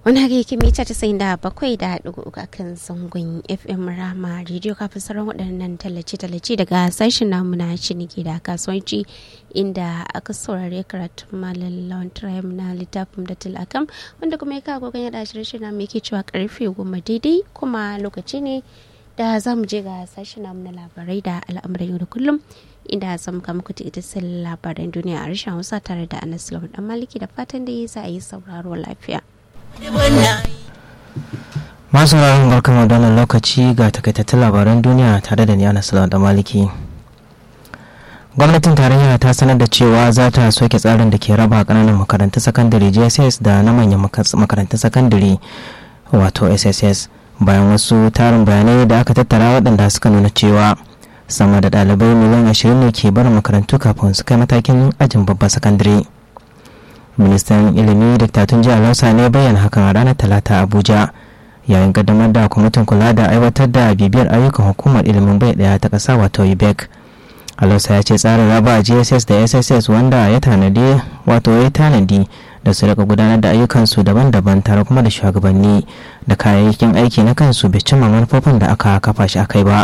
wani haka yake mita casa'in da bakwai da ɗigo uku akan zangon fm rama rediyo kafin sauran waɗannan tallace-tallace daga sashen namu na ciniki da kasuwanci inda aka saurare karatun malam lawan trium na littafin da tilakam wanda kuma ya kawo gogon yada shirye na yake cewa karfe goma daidai kuma lokaci ne da za mu je ga sashen namu na labarai da al'amuran yau da kullum inda za mu kama kuta ita sai labaran duniya a rashin hausa tare da anas lawan dan maliki da fatan da za a yi sauraro lafiya. masu ranar barkan da wannan lokaci ga takaitattun labaran duniya tare da ni anas lawan dan maliki gwamnatin tarayya ta sanar da cewa za ta soke tsarin da ke raba kananan makarantun sakandare jss da na manyan makarantun sakandare wato sss bayan wasu tarin bayanai da aka tattara waɗanda suka nuna cewa sama da ɗalibai miliyan ashirin ne ke barin makarantu kafin su kai matakin ajin babban sakandare ministan ilimi diktatun jihar hausa ne bayyana hakan a ranar talata abuja yayin kaddamar da kwamitin kula da aiwatar da bibiyar ayyukan hukumar ilimin bai daya ta ƙasa wato ubec alausa ya ce tsarin raba gss da sss wanda ya tanadi wato ya tanadi da su rika gudanar da ayyukansu daban-daban tare kuma da shugabanni da kayayyakin aiki na kansu bai cimma manufofin da aka kafa shi akai ba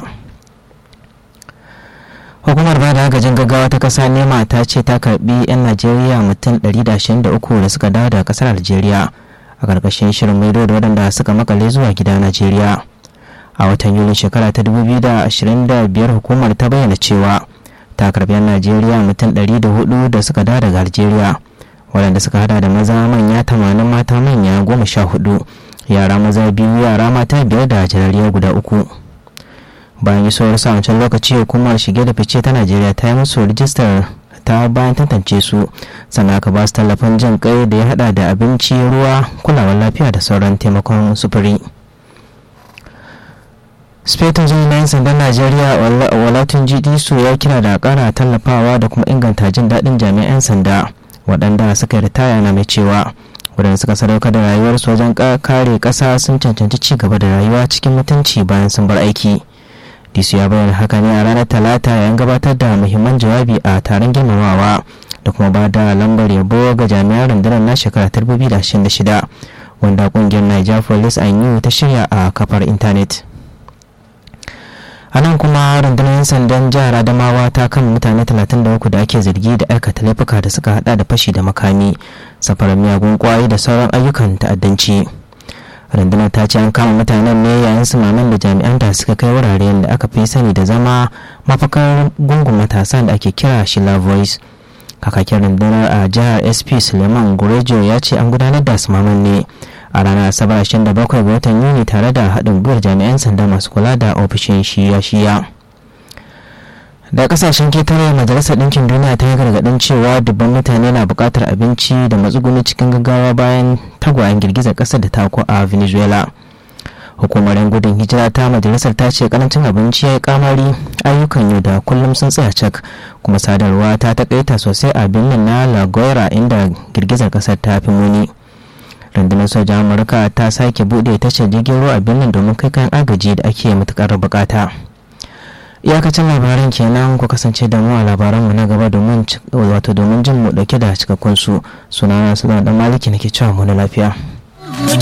hukumar bada agajin gaggawa ta kasa nema ta ce ta karbi 'yan najeriya mutum 123 da suka dawo daga kasar algeria a karkashin shirin maido da waɗanda suka makale zuwa gida najeriya a watan yulin shekara ta 2025 hukumar ta bayyana cewa ta karbi 'yan najeriya mutum 104 da suka dawo daga algeria waɗanda suka hada da maza manya 80 mata manya 14 yara maza biyu yara mata biyar da jarariya guda uku bayan isowar sa wancan lokaci hukumar shige da fice ta najeriya ta yi musu rijistar ta bayan tantance su sannan aka ba su tallafin jin kai da ya hada da abinci ruwa kulawar lafiya da sauran taimakon sufuri spetin jini na 'yan sandan najeriya walatun su ya kira da kara tallafawa da kuma inganta jin daɗin jami'an 'yan sanda waɗanda suka ritaya na mai cewa waɗanda suka sadaukar da rayuwarsu wajen kare ƙasa sun cancanci ci gaba da rayuwa cikin mutunci bayan sun bar aiki disu ya bayyana haka ne a ranar talata yayin gabatar da muhimman jawabi a taron girmamawa da kuma ba da lambar yabo ga jami'an rundunar na shekara 2026 wanda kungiyar niger police and ta shirya a kafar intanet a nan kuma rundunar 'yan sandan jihar adamawa ta kan mutane 33 da ake zargi da aikata laifuka da suka hada da fashi da makami safarar miyagun kwayoyi da sauran ayyukan ta'addanci rundunar ta ce an kama mutanen ne yayin sumaman da jami'an da suka kai wuraren da aka fi sani da zama mafakar gungun matasan da ake kira shila voice kakakin rundunar a jihar sp suleiman gurejo ya ce an gudanar da sumaman ne a ranar asabar 27 ga watan yuni tare da haɗin gwiwar jami'an sanda masu kula da ofishin shiya-shiya da kasashen ketare majalisar ɗinkin duniya ta yi gargaɗin cewa dubban mutane na buƙatar abinci da matsuguni cikin gaggawa bayan tagwayen girgizar ƙasar da ta a venezuela hukumar yan gudun hijira ta majalisar ta ce karancin abinci ya yi kamari ayyukan yau da kullum sun tsaya cak kuma sadarwa ta takaita sosai a birnin na lagoira inda girgizar ƙasar ta fi muni rundunar sojan amurka ta sake buɗe tashar jirgin ruwa a birnin domin kai kayan agaji da ake matukar bukata. iyakacin labaran kenan ku kasance da mu a labaranmu na gaba domin wato domin jin mu dauke da cikakkun su sunana sunan dan maliki nake cewa mu na lafiya